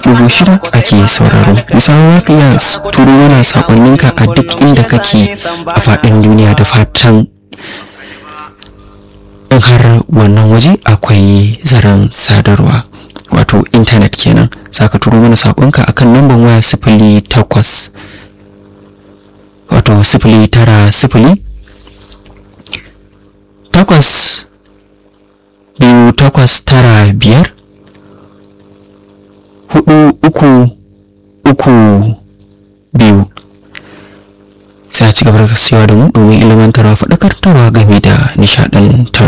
dubu shida ake sauraro misalin za ka iya turo mana sakonninka a duk inda kake a faɗin duniya da fatan in har wannan waje akwai zaren sadarwa wato intanet kenan za ka turo mana sakonka akan lambar waya sifili takwas wato sifili tara sifili takwas biyu takwas tara biyar hudu uku uku biyu sai a ci gaba da kasuwa da mu domin ilimantarwa faɗakartarwa game da nishaɗantarwa